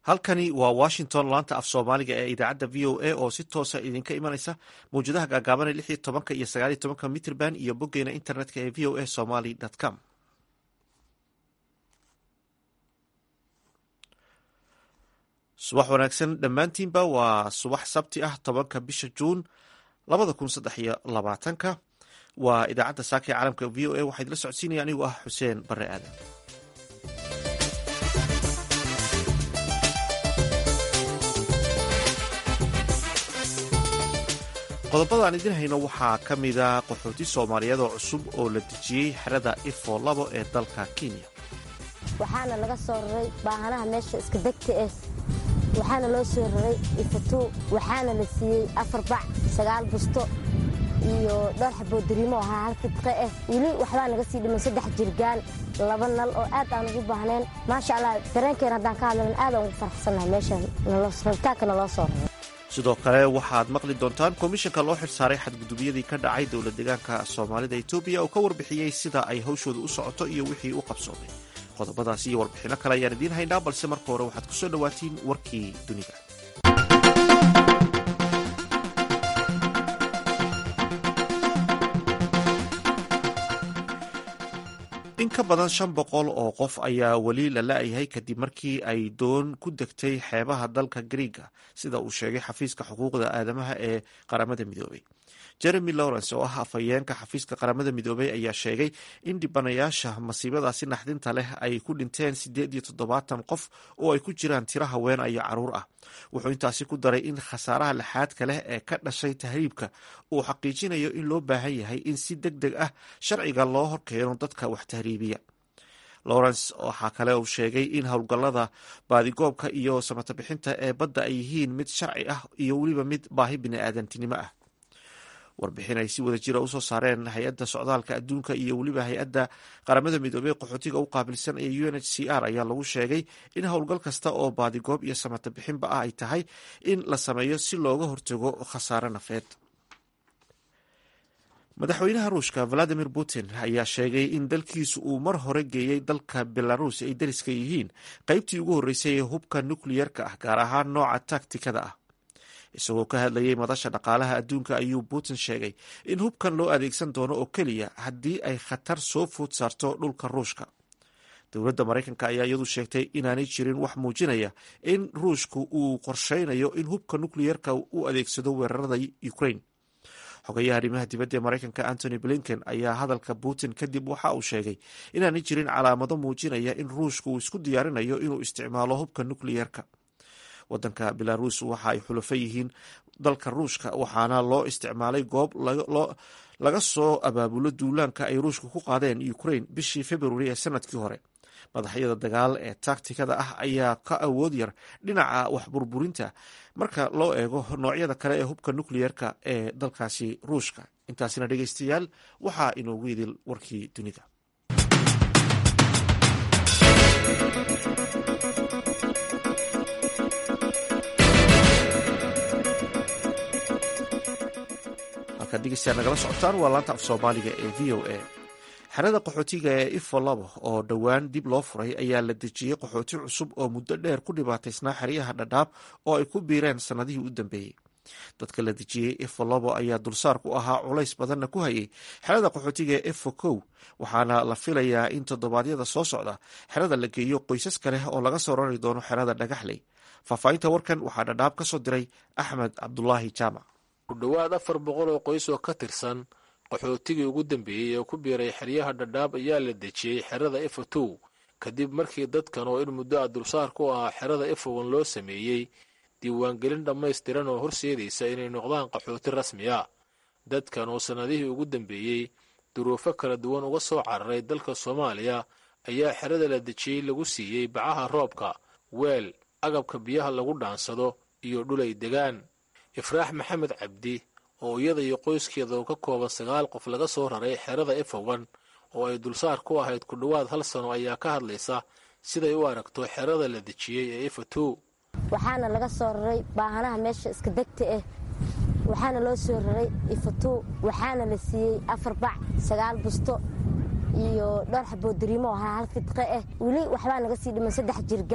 halkani waa washington laanta af soomaaliga ee idaacadda v o a oo si toosa idinka imanaysa mawjadaha gaagaaban ee lix iyo tobanka iyo sagaal iyo tobanka mitrband iyo boggeena internetka ee v o a somaly com subax wanaagsan dhammaantiinba waa subax sabti ah tobanka bisha juun labada kun saddex iyo labaatanka waa idaacadda saaka ee caalamka v o a waxaa idila socodsiinaya anigu ah xuseen bare aadan qodobada aan idin hayno waxaa ka mida qaxooti soomaaliyeed oo cusub oo la dejiyey xerada ifo labo ee dalka kenya waxaana laga soo raray baahanaha meesha iska degta ah waxaana loo soo raray ifatuu waxaana la siiyey afar bac sagaal busto iyo dhowr xaboo dariimo ahaa hal fidqe ah weli waxbaa naga sii dhiman saddex jirgaan laba nal oo aad aan ugu baahneen maasha allah dareenkeen haddaan ka hadlan aad aan ugu faraxsannahay meeshan rabitaanka naloo soo raray sidoo kale waxaad maqli doontaan komishanka loo xilsaaray xadgudubyadii ka dhacay dowla deegaanka soomaalida etoobiya oo ka warbixiyey sida ay hawshooda u socoto iyo wixii u qabsoomay qodobadaas iyo warbixinno kale ayaan idiin haynaa balse marka hore waxaad kusoo dhowaatiin warkii dunida in ka badan shan boqol oo qof ayaa weli la la-yahay kadib markii ay doon ku degtay xeebaha dalka griiga sida uu sheegay xafiiska xuquuqda aadamaha ee qaramada midoobay jeremy lawrence oo ah afhayeenka xafiiska qaramada midoobay ayaa sheegay in dhibanayaasha masiibadaasi naxdinta leh ay ku dhinteen siddeed iyo toddobaatan qof oo ay ku jiraan tiro haween iyo caruur ah wuxuu intaasi ku daray in khasaaraha laxaadka leh ee ka dhashay tahriibka uu xaqiijinayo in loo baahan yahay in si deg deg ah sharciga loo horkeeno dadka wax tahriibiya lawrence waxaa kale uu sheegay in howlgallada baadigoobka iyo samatabixinta ee badda ay yihiin mid sharci ah iyo weliba mid baahi bini-aadantinimo ah warbixin ay si wada jira usoo saareen hay-adda socdaalka adduunka iyo weliba hay-adda qaramada midoobey qaxootiga u qaabilsan ee u n h c r ayaa lagu sheegay in howlgal kasta oo baadigoob iyo samata bixinba ah ay tahay in la sameeyo si looga hortago khasaare nafeed madaxweynaha ruushka valadimir putin ayaa sheegay in dalkiisu uu mar hore geeyey dalka belarus ay dariska yihiin qeybtii ugu horreysay ee hubka nukliyerka ah gaar ahaan nooca taktikada ah isagoo ka hadlayay madasha dhaqaalaha adduunka ayuu putin sheegay in hubkan loo adeegsan doono oo keliya haddii ay khatar soo food saarto dhulka ruushka dowladda maraykanka ayaa iyadu sheegtay inaanay jirin wax muujinaya in ruushku uu qorsheynayo in hubka nukliyerka u adeegsado weerarada ukraine xogayaha arrimaha dibadda ee maraykanka antony blinken ayaa hadalka putin kadib waxa uu sheegay inaanay jirin calaamado muujinaya in ruushku uu isku diyaarinayo inuu isticmaalo hubka nukliyerka wadanka belarus waxa ay xulafo yihiin dalka ruushka waxaana loo isticmaalay goob laga soo abaabulo duulaanka ay ruushka ku qaadeen ukraine bishii februari ee sanadkii hore madaxyada dagaal ee taktikada ah ayaa ka awood yar dhinaca waxburburinta marka loo eego noocyada kale ee hubka nukliyerka ee dalkaasi ruushka intaasina dhegeystayaal waxaa inoogu idil warkii dunida halkaad dhegeystayaal nagala socotaan waa laanta af soomaaliga ee v o a xerada qaxootiga ee ifo labo oo dhowaan dib loo furay ayaa la dejiyey qaxooti cusub oo muddo dheer ku dhibaataysnaa xeryaha dhadhaab oo ay ku biireen sannadihii u dambeeyey dadka la dejiyey ifo labo ayaa dulsaar ku ahaa culays badanna ku hayay xerada qaxootiga ee ifo kow waxaana la filayaa in toddobaadyada soo socda xerada la geeyo qoysas kale oo laga soo rari doono xerada dhagaxley faahfaahinta warkan waxaa dhadhaab ka soo diray axmed cabdulaahi jaamac ku dhowaad afar boqol oo qoys oo ka tirsan qaxootigii ugu dambeeyey ee ku biiray xeryaha dhadhaab ayaa la dejiyey xerada efotow kadib markii dadkan oo in muddo a dulsaar ku ahaa xerada efowan loo sameeyey diiwaangelin dhammaystiran oo horseedaysa inay noqdaan qaxooti rasmi a dadkan oo sannadihii ugu dambeeyey duruufo kala duwan uga soo cararay dalka soomaaliya ayaa xerada la dejiyey lagu siiyey bacaha roobka weel agabka biyaha lagu dhaansado iyo dhulay degaan ifraax maxamed cabdi oo iyada iyo qoyskeeda oo ka kooban sagaal qof laga soo raray xerada efowan oo ay dulsaar ku ahayd ku dhowaad hal sano ayaa ka hadlaysa siday u aragto xerada la dejiyey ee efotow waxaana laga soo raray baahanaha meesha iska degta ah waxaana loo soo raray ifatuu waxaana la siiyey afar bac sagaal busto iyo dhowr xaboo dariimo ahaa hal fidqe ah weli waxbaa naga sii dhiman saddex jirgaan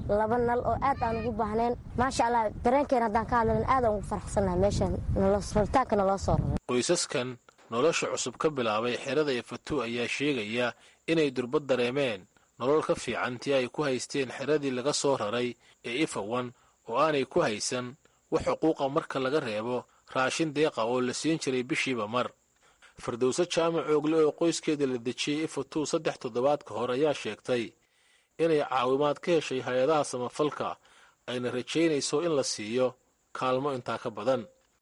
laba nal oo aad aan ugu baahneen maasha allah dareenkeena haddaan ka hadlan aad aan ugu faraxsannahay meeshan rabitaanka naloo soo raray qoysaskan nolosha cusub ka bilaabay xerada ifatu ayaa sheegaya inay durbad dareemeen nolol ka fiican tii ay ku haysteen xeradii laga soo raray ee ifawan oo aanay ku haysan wax xuquuqa marka laga reebo raashin deeqa oo la siin jiray bishiiba mar firdowse jaamac oogle oo qoyskeeda la dejiyey ifatu saddex toddobaad ka hor ayaa sheegtay inay caawimaad ka heshay hay-adaha samafalka ayna rajaynayso in la siiyo kaalmo intaa ka badan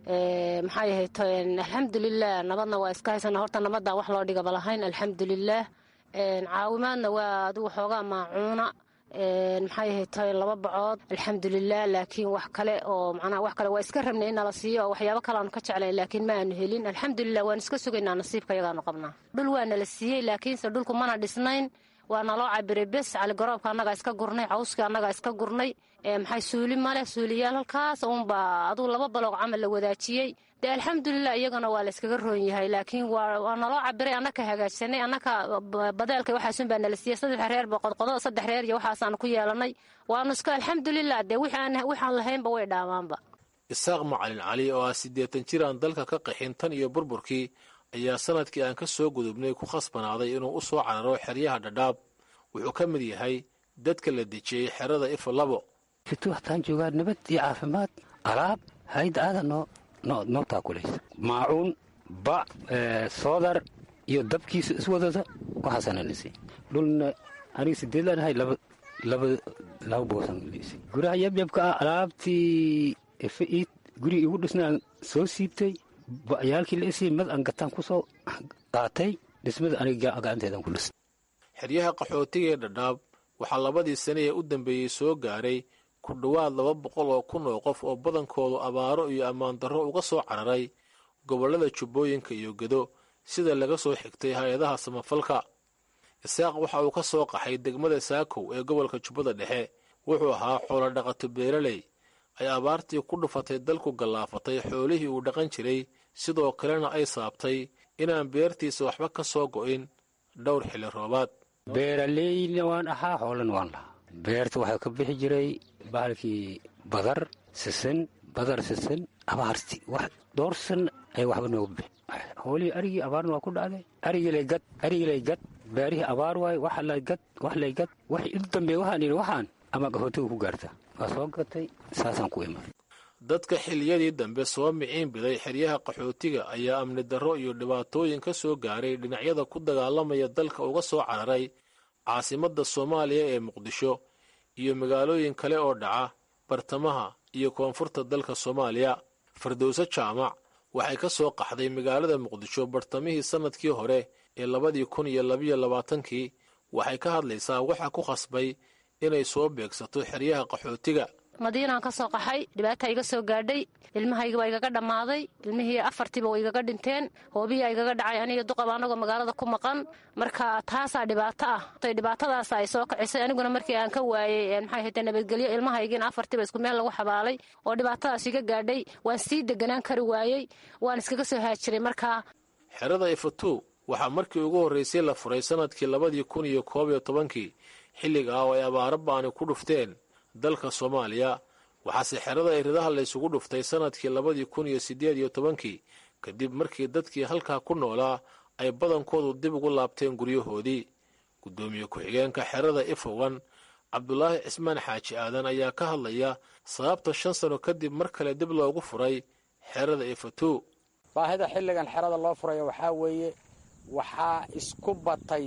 maxaa yahay alxamdulilah nabadna waa iska haysana horta nabadaan wax loo dhigaba lahayn alxamdulilaah caawimaadna waa adigu xoogaa maacuuna maxaa yahay tahay laba bacood alxamdulilah laakiin wax kale oo macnaha wax kale waa iska rabnay in nala siiyo oo waxyaabo kale aanu ka jeclayn laakiin ma aanu helin alxamdulilah waan iska sugaynaa nasiibka yagaanu qabnaa dhul waa nala siiyey laakiinse dhulku mana dhisnayn waa naloo cabiray bes caligaroobka annagaa iska gurnay cawskii annagaa iska gurnay maxay suuli maleh suuliyaal halkaas uunbaa aduu laba baloog camal la wadaajiyey dee alxamdulilah iyagana waa layskaga roon yahay laakiin waa naloo cabiray annaka hagaajsanay annaka badeelka waxaasun baa nala siiyey saddex reer boqodqodo saddex reer iyo waxaasaanu ku yeelanay waanu iska alxamdulilah dee waxaan lahaynba way dhaamaanba isaaq macalin cali oo ah siddeetan jir aan dalka ka qaxin tan iyo burburkii ayaa sanadkii aan ka soo gudubnay ku khasbanaaday inuu u soo cararo xeryaha dhadhaab wuxuu ka mid yahay dadka la dejiyey xerada ifo labo fitu waxtaan joogaa nabad iyo caafimaad alaab hayd aada noo noo noo taakulaysa maacuun bac soodar iyo dabkiisa iswadada waxaasana lisi dhulna aniga sideedlaan ahay laba laba laba boosan lisi guraha yabyabka ah alaabtii ife ii guriga igu dhisnaan soo siibtay ba'yaalkii la isii mad aan gataan ku soo qaatay dhismada aniga gacanteedan ku dhisnay xeryaha qaxootiga ee dhadhaab waxaa labadii sane ee u dambeeyey soo gaaray ku dhowaad laba boqol oo kun oo qof oo badankoodu abaaro iyo ammaan darro uga soo cararay gobollada jubbooyinka iyo gedo sida laga soo xigtay hay-adaha samafalka isaaq waxa uu ka soo qaxay degmada saakow ee gobolka jubbada dhexe wuxuu ahaa xoolo dhaqato beeraley ay abaartii ku dhufatay dalku gallaafatay xoolihii uu dhaqan jiray sidoo kalena ay saabtay inaan beertiisa waxba ka soo go'in dhowr xilli roobaad beeraleyna waan ahaa hoolan waan lahaa beerta waxaa ka bixi jiray bahalkii badar sisin badar sisin abaarti wax dhowr san ay waxba nooga bixi hoolihii arigii abaarna waa ku dhacday arigilay gad arigilay gad beerihii abaar waay wax lay gad wax lay gad wax u dambeey waxaan yidhi waxaan ama qaxootiga ku gaarta waa soo gatay saasaan ku imaan dadka xilliyadii dambe soo miciin biday xeryaha qaxootiga ayaa amni darro iyo dhibaatooyin ka soo gaaray dhinacyada ku dagaalamaya dalka uga soo cararay caasimadda soomaaliya ee muqdisho iyo magaalooyin kale oo dhaca bartamaha iyo koonfurta dalka soomaaliya firdowse jaamac waxay ka soo qaxday magaalada muqdisho bartamihii sannadkii hore ee labadii kun iyo labiyo labaatankii waxay ka hadlaysaa waxa ku khasbay inay soo beegsato xeryaha qaxootiga madiinaan ka soo qaxay dhibaata iga soo gaadhay ilmahayga waa igaga dhammaaday ilmihii afartiiba waa igaga dhinteen hoobiyaa igaga dhacay aniga duqaba anagoo magaalada ku maqan marka taasaa dhibaato ah dhibaatadaasa ay soo kicisay aniguna markii aan ka waayey maxay hayte nabadgelyo ilmahaygiina afartiiba isku meel lagu xabaalay oo dhibaatadaas iga gaadhay waan sii deganaan kari waayey waan iskaga soo haajiray markaa xerada ifatu waxaa markii ugu horraysay la furay sannadkii labadii kun iyo koob iyo tobankii xilliga ah oo ay abaaro baani ku dhufteen dalka soomaaliya waxaase xerada iridaha laysugu dhuftay sannadkii labadii kun iyo siddeed iyo tobankii kadib markii dadkii halkaa ku noolaa ay badankoodu dib ugu laabteen guryahoodii guddoomiye ku-xigeenka xerada ifowan cabdulaahi cismaan xaaji aadan ayaa ka hadlaya sababta shan sano kadib mar kale dib loogu furay xerada ifatu baahida xilligan xerada loo furayo waxaa weeye waxaa isku batay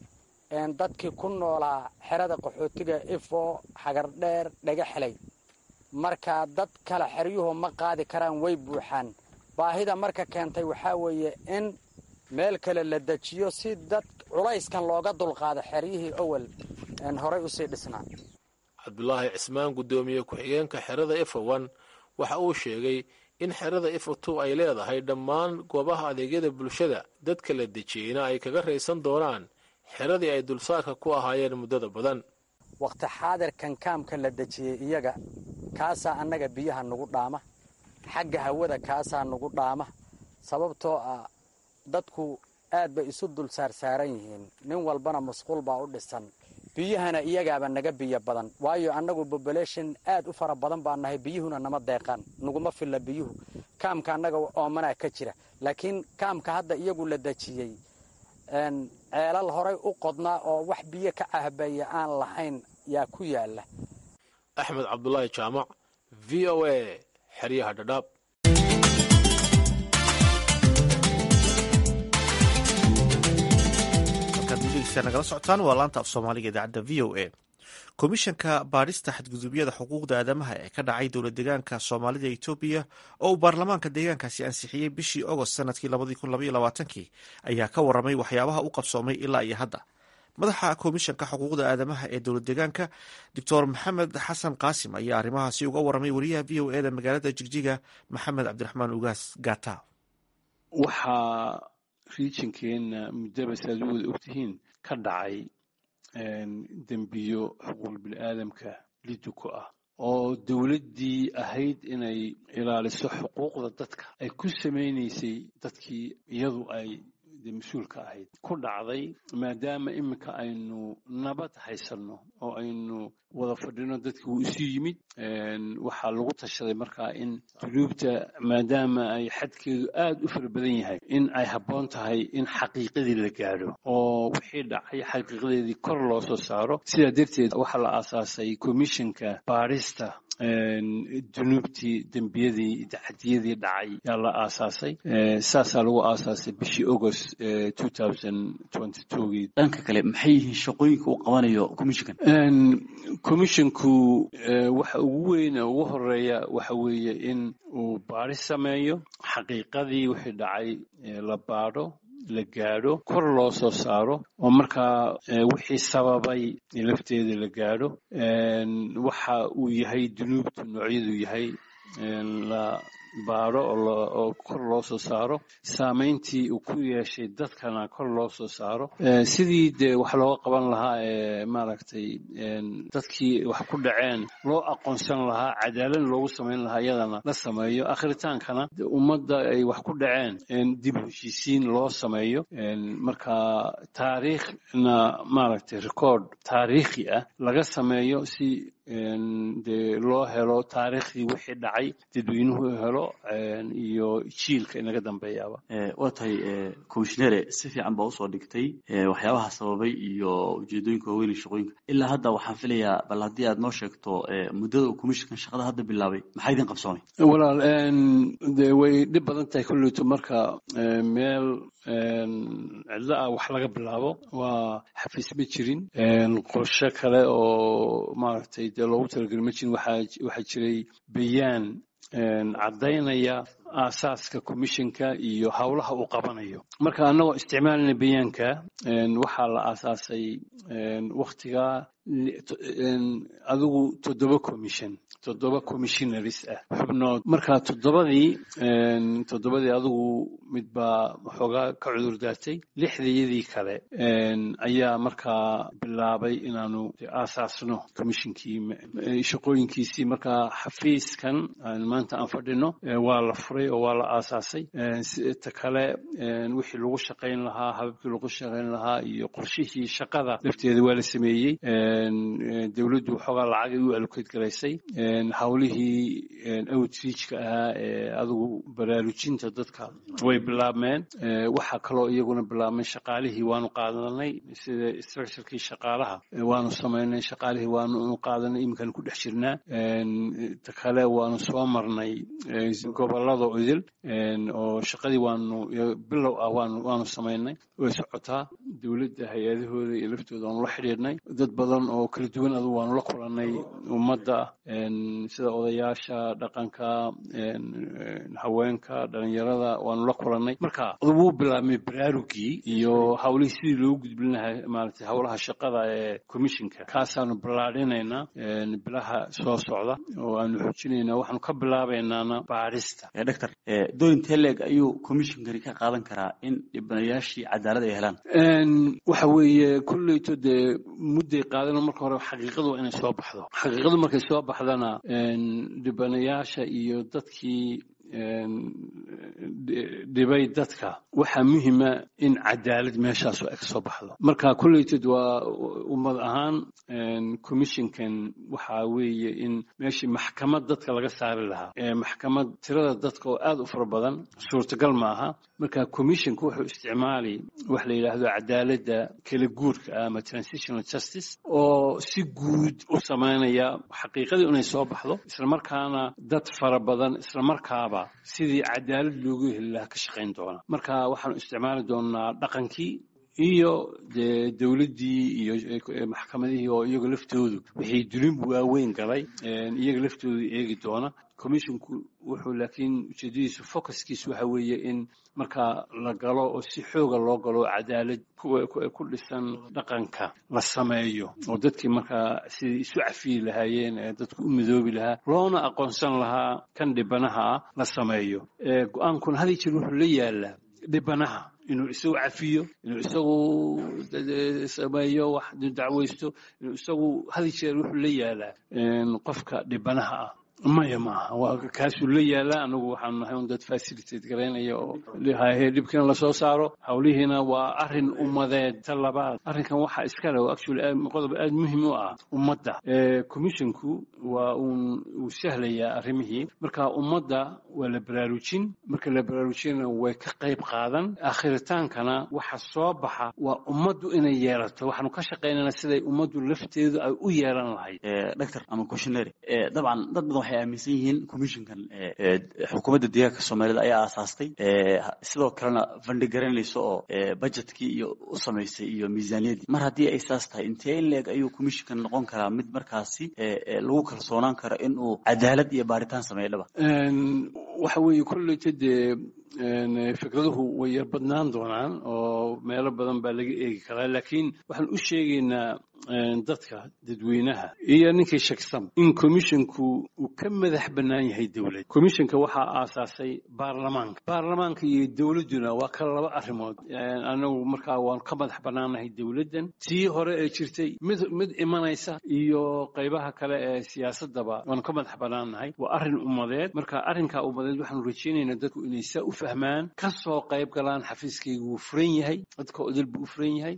dadkii ku noolaa xerada qaxootiga ifo xagardheer dhaga xelay marka dad kale xeryuhu ma qaadi karaan way buuxaan baahida marka keentay waxaa weeye in meel kale la dejiyo si dad culayskan looga dulqaado xeryihii owel horay usii dhisnaa cabdulaahi cismaan guddoomiye ku-xigeenka xerada ifowan waxa uu sheegay in xerada ifatu ay leedahay dhammaan goobaha adeegyada bulshada dadka la dejiyeyna ay kaga raysan doonaan xeradii ay dulsaarka ku ahaayeen muddada badan wakhti xaadirkan kaamka la dejiyey iyaga kaasaa annaga biyaha nugu dhaama xagga hawada kaasaa nugu dhaama sababtoo ah dadku aad bay isu dul saarsaaran yihiin nin walbana masquul baa u dhisan biyahana iyagaaba naga biyo badan waayo annagu bobolation aad u fara badan baa nahay biyuhuna nama deeqaan naguma filla biyuhu kaamka annaga oomanaa ka jira laakiin kaamka hadda iyagu la dejiyey ceelal horay u qodnaa oo wax biyo ka cahbaya aan lahayn yaa ku yaala axmed cabdulaahi jaamac v o a xeryaha dhadhaab nagala socotaan waa laanta af soomaaliga idaacadda v o a komishanka baadhista xadgudubyada xuquuqda aadamaha ee ka dhacay dowlad deegaanka soomaalida etoobiya oo uu baarlamaanka deegaankaasi ansixiyey bishii agost sanadkii labadii ayaa ka waramay waxyaabaha u qabsoomay ilaa iyo hadda madaxa komishanka xuquuqda aadamaha ee dowlad deegaanka doctor maxamed xasan qaasim ayaa arrimahaasi uga waramay wariyaha v o eda magaalada jigjiga maxamed cabdiraxmaan ugaas gata waxaa riijinkeenna muddaba saaad u wada ogtihiin ka dhacay dembiyo xuquuq bini'aadamka liduko ah oo dowladdii ahayd inay ilaaliso xuquuqda dadka ay ku samaynaysay dadkii iyadu ay mas-uulka ahayd ku dhacday maadaama iminka aynu nabad haysanno oo aynu wada fadhino dadkii wuu isu yimid waxaa lagu tashaday markaa in dunuubta maadaama ay xadkeedu aad u fara badan yahay in ay habboon tahay in xaqiiqadii la gaadho oo wixii dhacay xaqiiqadeedii kor loo soo saaro sidaa darteed waxaa la aasaasay commissionka baadhista dunuubtii dembiyadii dacadiyadii dhacay yaa la aasaasay saasaa lagu aasaasay bishii agost gii dhanka kale maxay yihiin shaqooyinka uu qabanayo commissionkan commissionku waxa ugu weyn ee ugu horeeya waxa weeye in uu baadhis sameeyo xaqiiqadii wixii dhacay la baadho la gaadho kor loo soo saaro oo markaa wixii sababay lafteeda la gaadho waxa uu yahay dunuubtu noocyadu yahay la baadho oo kor loo soo saaro saamayntii uu ku yeeshay dadkana kor loo soo saaro sidii dee wax looga qaban lahaa ee maaragtay dadkii wax ku dhaceen loo aqoonsan lahaa cadaalad loogu samayn lahaa iyadana la sameeyo akhritaankana ummadda ay wax ku dhaceen dib heshiisiin loo sameeyo marka taariikhna maaragtay record taariikhi ah laga sameeyo si dee loo helo taariikhdii wixii dhacay dadweynuhu helo iyo jiilka inaga dambeeyaaba waa tahay commishnere si fiican baa usoo dhigtay waxyaabaha sababay iyo ujeedooyinka waaweyn iyo shaqooyinka ilaa hadda waxaan filayaa bal haddii aad noo sheegto muddada uu commissionkan shaqada hadda bilaabay maxaa idin qabsoomay walaal de way dhib badan tahay kolleyto marka meel cidlo ah wax laga bilaabo waa xafiis ma jirin qorshe kale oo maaragtay dee loogu talageli ma jirin waxaa jiray bayaan caddaynaya aasaaska commissionka iyo howlaha uu qabanayo marka annagoo isticmaalina bayaanka waxaa la aasaasay waktigaa adigu toddoba commission toddoba commissionaries ah xubnood marka toddobadii toddobadii adigu midbaa waxoogaa ka cudur daartay lixdayadii kale ayaa markaa bilaabay inaanu aasaasno commissionkii shaqooyinkiisii markaa xafiiskan maanta aan fadhino waa la furay oo waa la aasaasay ta kale wixii lagu shaqayn lahaa hababkii lagu shaqayn lahaa iyo qorshihii shaqada lafteeda waa la sameeyey dowladdu waxoogaa lacagay u allokeed garaysay howlihii outreachka ahaa ee adigu baraarujinta dadka way bilaabmeen waxaa kaloo iyaguna bilaabmay shaqaalihii waanu qaadanay sida structurekii shaqaalaha waanu samaynay shaqaalihii waanu qaadanay iminkaan ku dhex jirnaa ta kale waanu soo marnay gobolada idil oo shaqadii waanu bilow ah waanu samaynay way socotaa dowladda hay-adahooda iyo laftooda waanu la xidhiidhnay dad badan oo kala duwan adu waanu la kulannay ummadda sida odayaasha dhaqanka haweenka dhalinyarada waanu la kulannay marka wuu bilaabmay baraarugii iyo hawlihii sidii loogu gudbin lahaa maaragtay howlaha shaqada ee commissionka kaasaanu ballaadhinaynaa bilaha soo socda oo aanu xoojinaynaa waxaanu ka bilaabaynaana baadhista doctor dorin teleg ayuu commissionkani ka qaadan karaa in dhibanayaashii cadaalad ay helaan waxa weeye kolleyto dee mudday qaadano marka hore xaqiiqadu waa inay soo baxdo xaqiiqadu markay soo baxdana dhibanayaasha iyo dadkii dhibay dadka waxaa muhima in cadaalad meeshaas ay kasoo baxdo marka kolleytad waa ummad ahaan commissionkan waxaa weeye in meeshii maxkamad dadka laga saari lahaa maxkamad tirada dadka oo aad u fara badan suurtagal maaha marka commissionka wuxuu isticmaali wax la yidhaahdo cadaaladda kala guurka ah ama transitional justice oo si guud u samaynaya xaqiiqadii inay soo baxdo islamarkaana dad fara badan islamarkaaba sidii cadaalad loogu heli lahaa ka shaqayn doona marka waxaanu isticmaali doonaa dhaqankii iyo dee dowladdii iyo maxkamadihii oo iyaga laftoodu wixii dulinbu waaweyn galay iyaga laftoodu eegi doona commissionku wuxuu laakiin ujeedadiisu focuskiisu waxa weeye in markaa la galo oo si xooga loo galo cadaalad ku dhisan dhaqanka la sameeyo oo dadkii markaa sidai isu cafiyi lahaayeen ee dadku u midoobi lahaa loona aqoonsan lahaa kan dhibanaha ah la sameeyo go-aankuna had iyo jeer wuxuu la yaalaa dhibanaha inuu isagu cafiyo inuu isagu sameeyo wax dacwaysto inuu isagu had iyo jeer wuxuu la yaalaa qofka dhibanaha ah maya maaha waa kaasuu la yaalaa anagu waxaanu nahay un dad facilitate garaynaya oo hahe dhibkiina lasoo saaro hawlihiina waa arin ummadeed ta labaad arrinkan waxaa iskale oo actually qodob aad muhim u ah ummadda commissionku waa uun uu sahlayaa arrimihii marka ummadda waa la baraarujin marka la baraarujinana way ka qayb qaadan akhritaankana waxa soo baxa waa ummaddu inay yeelato waxaanu ka shaqaynana siday ummaddu lafteedu ay u yeelan lahayd doctor ama commissionary dabcan dad badan waxay aaminsan yihiin commissionkan xukuumadda deegaanka soomaalida ayaa aasaastay sidoo kalena fandhigaranayso oo budgetkii iyo u samaysay iyo miisaaniyaddii mar haddii ay saas tahay intee in leeg ayuu commissionkan noqon karaa mid markaasi lagu kalsoonaan karo in uu cadaalad iyo baaritaan sameeyo dhaba waxa weeye kolleyta dee fikraduhu way yar badnaan doonaan oo meelo badan baa laga eegi karaa laakiin waxaan u sheegaynaa dadka dadweynaha iyo ninkii shaksan in commissionku uu ka madax bannaan yahay dowlad commissionka waxaa aasaasay baarlamaanka baarlamaanka iyo dowladduna waa kala laba arrimood anagu markaa waanu ka madax bannaannahay dowladdan tii hore ee jirtay mid mid imanaysa iyo qaybaha kale ee siyaasadaba waanu ka madax bannaannahay waa arrin ummadeed marka arrinkaa ummadeed waxaanu rajaynaynaa dadku inay saa u fahmaan ka soo qayb galaan xafiiskaygu wuu furan yahay dadka odil buu u furan yahay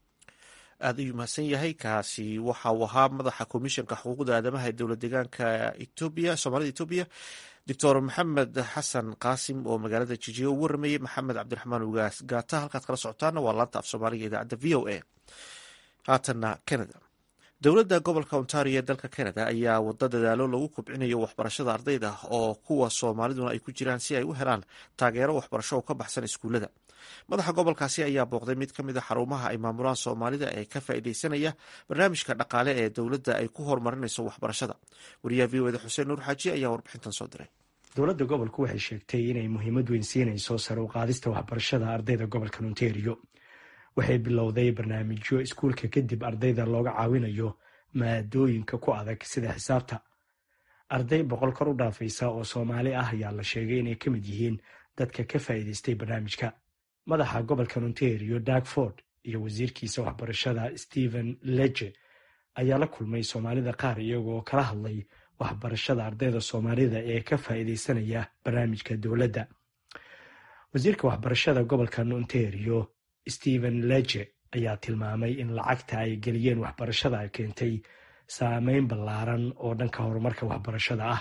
aada ayuu mahadsan yahay kaasi waxa uu ahaa madaxa komishanka xuquuqda aadamaha ee dowlad deegaanka etoobiya soomaalida etoobiya doctor maxamed xasan qaasim oo magaalada jijiya u waramayey maxamed cabdiraxmaan ugaas gaata halkaad kala socotaana waa laanta af soomaaliga idaacadda v o a haatanna canada dowladda gobolka ontario ee dalka canada ayaa wada dadaalo lagu kobcinayo waxbarashada ardayda oo kuwa soomaaliduna ay ku jiraan si ay u helaan taageero waxbarasho oo ka baxsan iskuullada madaxa gobolkaasi ayaa booqday mid ka mid a xarumaha ay maamulaan soomaalida ee ka faa'iideysanaya barnaamijka dhaqaale ee dowladda ay ku horumarinayso waxbarashada wariyaha v o eda xuseen nuur xaaji ayaa warbixintan soo diray dowladda gobolku waxay sheegtay inay muhiimad weyn siinayso sare u qaadista waxbarashada ardayda gobolka ontario waxay bilowday barnaamijyo iskuulka kadib ardayda looga caawinayo maadooyinka ku adag sida xisaabta arday boqol kor u dhaafaysa oo soomaali ah ayaa la sheegay inay ka mid yihiin dadka ka faa'iidaystay barnaamijka madaxa gobolka ontario darkford iyo wasiirkiisa waxbarashada stephen leje ayaa la kulmay soomaalida qaar iyagoo kala hadlay waxbarashada ardayda soomaalida ee ka faa'iidaysanaya barnaamijka dowladda wasiirka waxbarashada gobolka ontario stephen leje ayaa tilmaamay in lacagta ay geliyeen waxbarashada ay keentay saameyn ballaaran oo dhanka horumarka waxbarashada ah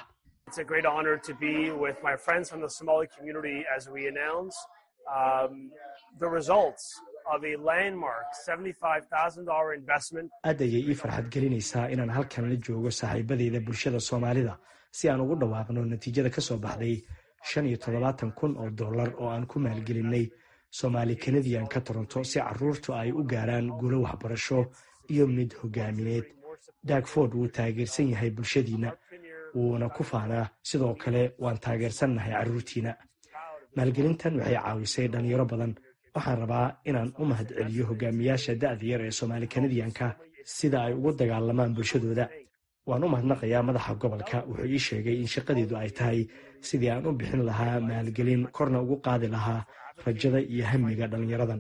aad ayay ii farxad gelinaysaa inaan halkan la joogo saaxiibadeyda bulshada soomaalida si aan ugu dhawaaqno natiijada ka soo baxday shan iyo toddobaatan kun oo dollar oo aan ku maalgelinay soomaali kanadian ka toronto si caruurtu ay u gaaraan guulo waxbarasho iyo mid hogaamineed dagford wuu taageersan yahay bulshadiina wuuna ku faanaa sidoo kale waan taageersannahay carruurtiina maalgelintan waxay caawisay dhalinyaro badan waxaan rabaa inaan u mahad celiyo hogaamiyaasha da'da yar ee soomaali kanadiyanka sida ay ugu dagaalamaan bulshadooda waan u mahadnaqayaa madaxa gobolka wuxuu ii sheegay in shaqadeedu ay tahay sidii aan u bixin lahaa maalgelin korna ugu qaadi lahaa rajada iyo hamiga dhalinyaradan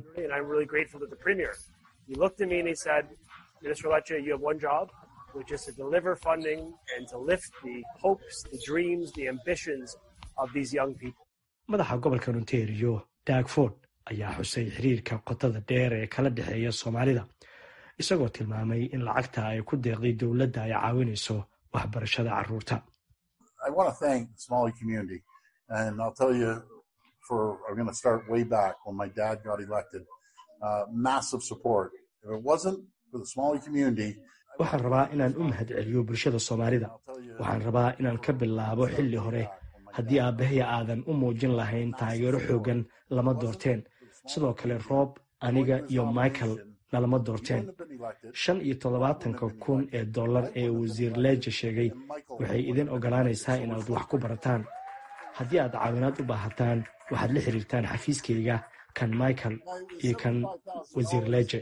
madaxa gobolka ontario dagford ayaa xusay xiriirka qotada dheer ee kala dhexeeya soomaalida isagoo tilmaamay in lacagta ay ku deeqday dowladda ay caawinayso waxbarashada caruurta waxaan rabaa inaan u mahad celiyo bulshada soomaalida waxaan rabaa inaan ka bilaabo xilli hore haddii aabahaya aadan u muujin lahayn taageero xooggan lama doorteen sidoo kale roob aniga iyo michael nalama doorteen shan iyo toddobaatanka kun ee dollar ee wasiir leeja sheegay waxay idin ogolaanaysaa inaad wax ku barataan haddii aad caawinaad u baahataan waxaad la xiriirtaan xafiiskayga kan michael iyo kan wasiir leje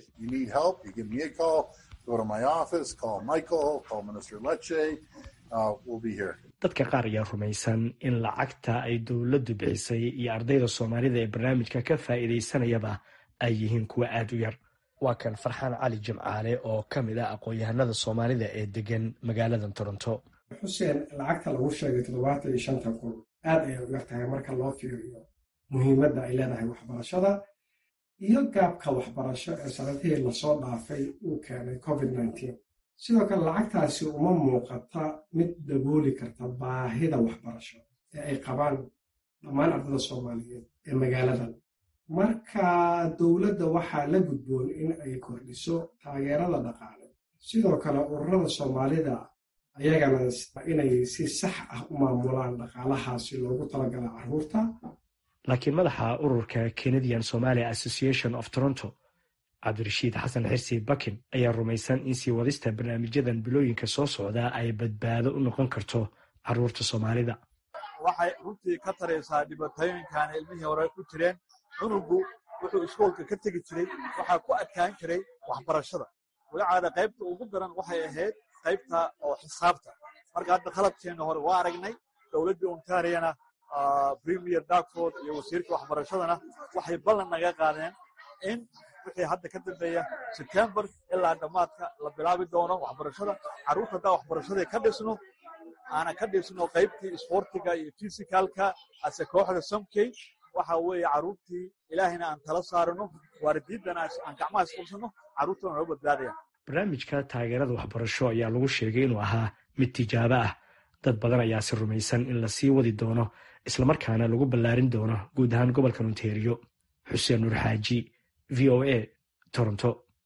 dadka qaar ayaa rumaysan in lacagta ay dowladdu bixisay iyo ardayda soomaalida ee barnaamijka ka faa'iidaysanayaba ay yihiin kuwa aad u yar waa kan farxaan cali jimcaale oo ka mid ah aqoon-yahanada soomaalida ee degan magaalada toronto xuseen lacagta lagu sheegay toddobaatan iyo shanta kun aad ayay u yar tahay marka loo fiiriyo muhiimadda ay leedahay waxbarashada iyo gaabka waxbarasho ee sanadihii lasoo dhaafay uu keenay covid nneteen sidoo kale lacagtaasi uma muuqata mid dabooli karta baahida waxbarasho ee ay qabaan dhammaan ardada soomaaliyeed ee magaaladan marka dowladda waxaa la gudboon in ay kordhiso taageerada dhaqaale sidoo kale ururada soomaalida ayagana inay si sax ah u maamulaan dhaqaalahaasi loogu talagala carruurta laakiin madaxa ururka canadian somalia association of toronto cabdirashiid xasan xirsi bakin ayaa rumaysan in sii wadista barnaamijyadan bilooyinka soo socda ay badbaado u noqon karto carruurta soomaalida waxay runtii ka taraysaa dhibaatooyinkan ilmihii hore ku jireen cunugu wuxuu iskoolka ka tegi jiray waxaa ku adkaan jiray waxbarashada walacaada qaybta ugu daran waxay ahayd qaybta oo xisaabta marka hadda qalabkeenna hore waa aragnay dowladdii ontariana premier darkford iyo wasiirka waxbarashadana waxay ballan naga qaadeen in wixii hadda ka dambeeya sebtembar ilaa dhammaadka la bilaabi doono waxbarashada carruurta haddaa waxbarashadii ka dhisno aanan ka dhisno qaybtii isboortiga iyo fisicalka ase kooxda somkey waxa weeye carruurtii ilaahayna aan tala saarino waalidiiddana aan gacmaha isqabsano carruurtana noo badbaadaya barnaamijka taageerada waxbarasho ayaa lagu sheegay inuu ahaa mid tijaabo ah dad badan ayaase rumaysan in lasii wadi doono islamarkaana lagu ballaarin doono guud ahaan gobolka ontario xuseen nuur xaaji v o a toronto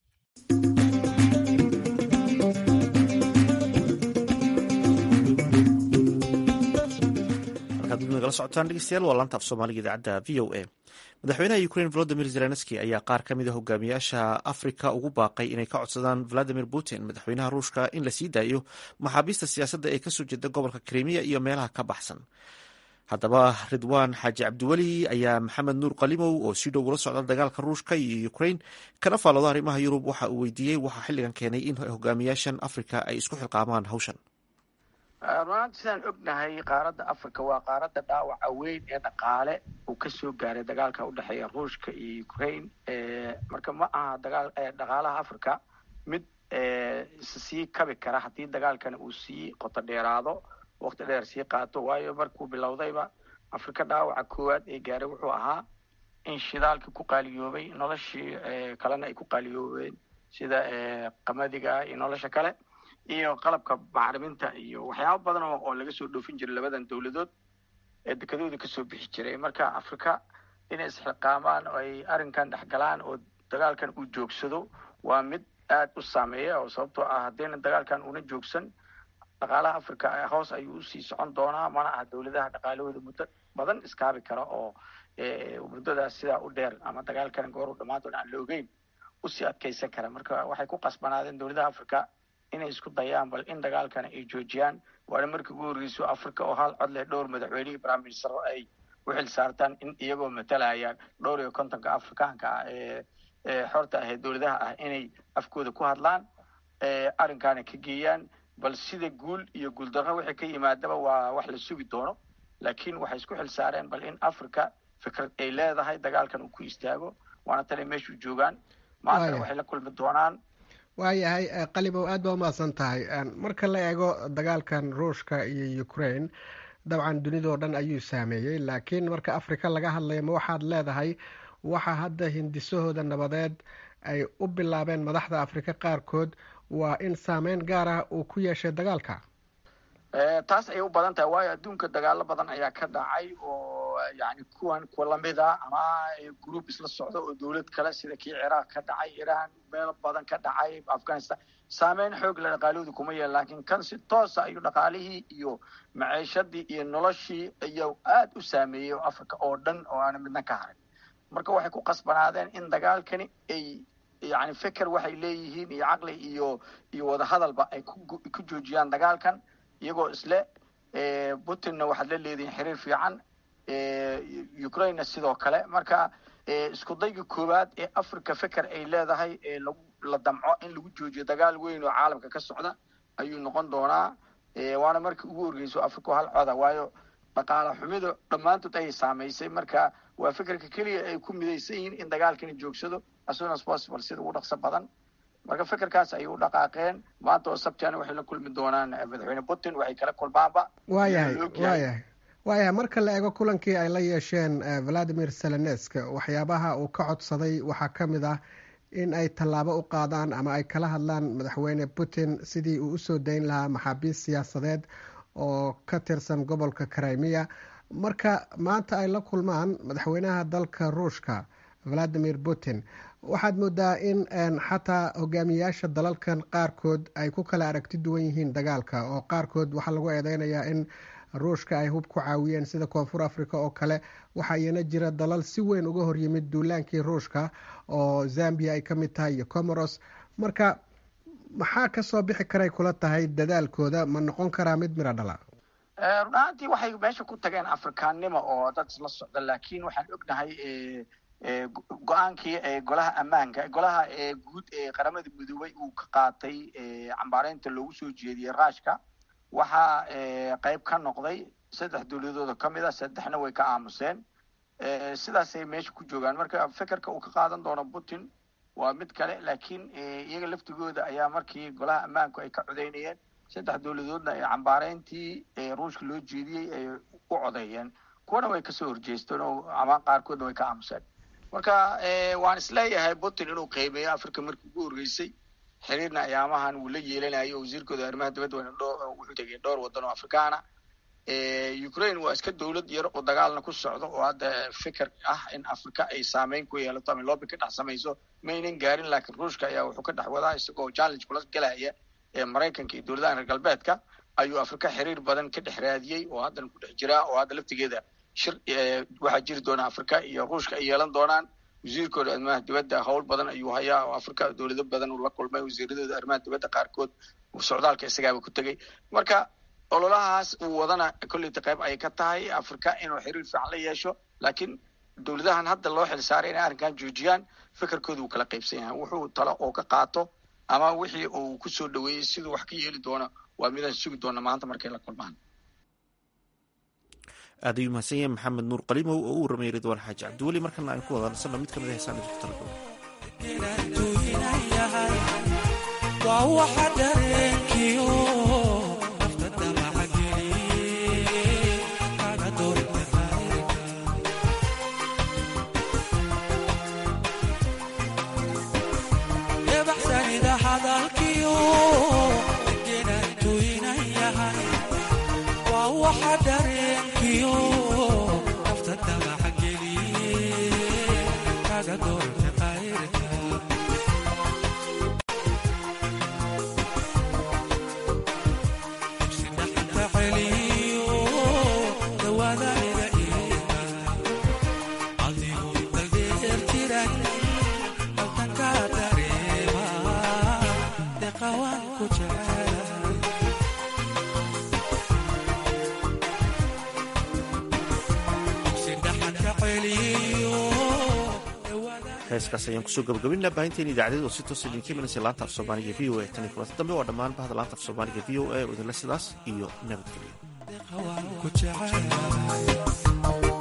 nagala socotaan dhegeystayaal waa laanta af soomaaliga idaacadda v o a madaxweynaha ukrain volodimir zelenski ayaa qaar ka mid a hogaamiyaasha afrika ugu baaqay inay ka codsadaan valadimir putin madaxweynaha ruushka in la sii daayo maxaabiista siyaasadda ee kasoo jeeda gobolka krimiya iyo meelaha ka baxsan haddaba ridwaan xaaji cabdiweli ayaa maxamed nuur qalimow oo si dhow ula socda dagaalka ruushka iyo ukrain kana faalooda arrimaha yurub waxa uu weydiiyey waxaa xilligan keenay in hogaamiyaashan afrika ay isku xilqaamaan hawshan runaanti sidaan ognahay qaaradda africa waa qaaradda dhaawaca weyn ee dhaqaale uu ka soo gaaray dagaalka udhexeeya ruushka iyo ukraine marka ma aha dagaal dhaqaalaha africa mid sii kabi kara haddii dagaalkani uu sii qoto dheeraado wakti dheer sii qaato waayo markuu bilowdayba africa dhaawaca koowaad ee gaaray wuxuu ahaa in shidaalkii ku qaaliyoobay noloshii kalena ay ku qaaliyoobeen sida qamadiga iyo nolosha kale iyo qalabka bacriminta iyo waxyaaba badan oo laga soo dhoofin jiray labadan dowladood ee dekadooda kasoo bixi jiray marka africa inay isxilqaamaan oo ay arrinkan dhexgalaan oo dagaalkan uu joogsado waa mid aad u saameeya oo sababtoo ah haddayna dagaalkan una joogsan dhaqaalaha africa hoos ayuu usii socon doonaa mana aha dowladaha dhaqaalahooda muddo badan iskaabi kara oo muddadaas sidaa u dheer ama dagaalkan goor u dhammaan doona aan la ogeyn usii adkeysan kara marka waxay ku qasbanaadeen dowladaha africa inay isku dayaan bal in dagaalkana ay joojiyaan waana markii ugu horreyso africa oo hal cod leh dhowr madaxweynihii prime minister ay u xil saartaan in iyagoo matalaya dhowr iyo kontonka afrikaanka ah ee xorta ah ee dowladaha ah inay afkooda ku hadlaan arrinkaana ka geeyaan bal sida guul iyo guuldarro wixii ka yimaadaba waa wax la sugi doono laakiin waxay isku xil saareen bal in africa fikrad ay leedahay dagaalkan uu ku istaago waana tanay meeshuu joogaan maantana waxay la kulmi doonaan waayahay qalimow aad baa umahadsan tahay marka la eego dagaalkan ruushka iyo ukraine dabcan dunidoo dhan ayuu saameeyey laakiin marka afrika laga hadlayo ma waxaad leedahay waxa hadda hindisahooda nabadeed ay u bilaabeen madaxda afrika qaarkood waa in saameyn gaar ah uu ku yeeshay dagaalka taas ayay u badan tahay waayo adduunka dagaalo badan ayaa ka dhacay oo yani kuwan kuwa lamida ama group isla socda oo dowlad kale sida kii ciraaq ka dhacay iran meel badan ka dhacay afghanistan saameyn xoog la dhaqaalahooda kuma yeelan laakiin kan si toosa ayuu dhaqaalihii iyo maciishadii iyo noloshii ayaa aad u saameeyey africa oo dhan oo aana midna ka harin marka waxay ku qasbanaadeen in dagaalkani ay yani feker waxay leeyihiin iyo caqli iyo iyo wadahadalba ay ku joojiyaan dagaalkan iyagoo isle putinna waxaad la leedihin xiriir fiican ukrainena sidoo kale marka isku dayga koowaad ee africa feker ay leedahay ee lagu la damco in lagu joojiyo dagaal weyn oo caalamka ka socda ayuu noqon doonaa waana markii ugu horgeyso africa hal coda waayo dhaqaala xumidu dhammaantood ayay saamaysay marka waa fekerka keliya ay ku midaysan yihiin in dagaalkani joogsado as soon as possible sida ugu dhaqso badan marka fekerkaas ayay u dhaqaaqeen maanta oo sabtiana waxay la kulmi doonaan madaxweyne putin waxay kala kulmaanba waayahay waayahay waayahay marka la eego kulankii ay la yeesheen valadimir selenesk waxyaabaha uu ka codsaday waxaa ka mid ah in ay tallaabo u qaadaan ama ay kala hadlaan madaxweyne putin sidii uu usoo dayn lahaa maxaabiist siyaasadeed oo ka tirsan gobolka crimea marka maanta ay la kulmaan madaxweynaha dalka ruushka valadimir putin waxaad moodaa in xataa hogaamiyayaasha dalalkan qaarkood ay ku kala aragti duwan yihiin dagaalka oo qaarkood waxaa lagu eedeynayaa in ruushka ay hub ku caawiyeen sida koonfur africa oo kale waxaa iyana jira dalal si weyn uga horyimid duulaankii ruushka oo zambia ay ka mid tahay iyo comoros marka maxaa kasoo bixi karay kula tahay dadaalkooda ma noqon karaa mid miro dhala run ahaantii waxay meesha ku tageen afrikaannimo oo dad isla socda laakiin waxaan ognahay go-aankii golaha ammaanka golaha guud ee qaramada midoobay uu ka qaatay cambaareynta loogu soo jeediyey ruushka waxaa qayb ka noqday saddex dowladooda ka mid a saddexna way ka aamuseen sidaasay meesha ku joogaan marka fekerka uu ka qaadan doono putin waa mid kale laakiin iyaga laftigooda ayaa markii golaha ammaanku ay ka codeynayeen saddex dowladoodna ee cambaareyntii ruushka loo jeediyey ay u codeeyeen kuwana way kasoo horjeesteen oo ama qaarkoodna way ka aamuseen marka waan isleeyahay putin inuu qiimeeyo africa markii ugu horreysay xiriirna ayaamahan wuu la yeelanayo wasiirkooda arrimaha dibadda wuxuu tegay dhowr waddan oo afrikaana ukraine waa iska dowlad yar oo dagaalna ku socdo oo hadda fikir ah in africa ay saameyn ku yeelato ama loobi ka dhex samayso maynan gaarin laakiin ruushka ayaa wuxuu ka dhex wadaa isagoo challenge kula galaya ee maraykanka iyo dowladaha reer galbeedka ayuu africa xiriir badan ka dhex raadiyey oo haddana ku dhex jiraa oo hadda laftigeeda shir waxaa jiri doona africa iyo ruushka ay yeelan doonaan wasiirkooda arrimaha dibadda howl badan ayuu hayaa oo africa dowlado badan uu la kulmay wasiiradooda arrimaha dibadda qaarkood socdaalka isagaaba ku tegey marka ololahaas uu wadana kolleyta qayb ayay ka tahay africa inuu xiriir fiican la yeesho laakiin dowladahan hadda loo xil saaray inay arrinkan joojiyaan fikirkooda uu kala qaybsan yahay wuxuu talo oo ka qaato ama wixii uu kusoo dhaweeyey siduu wax ka yeeli doono waa midaan sugi doona maanta markay la kulmaan aad ayuu mahadsan yahay maxamed nuur qalimow oo u warramay ridwaan xaaji cabdiweli markana aan ku wadaansanno mid ka mid a heesaan idinku heeskaas ayaan kusoo gabagabinaa baahinteen idaacadeed oo si toos idinka imanaysa laanta af soomaaliga v o a tan iyo kulanta dambe waa dhammaan bahda laanta af soomaaliga v o a oo idinle sidaas iyo nabadgelyo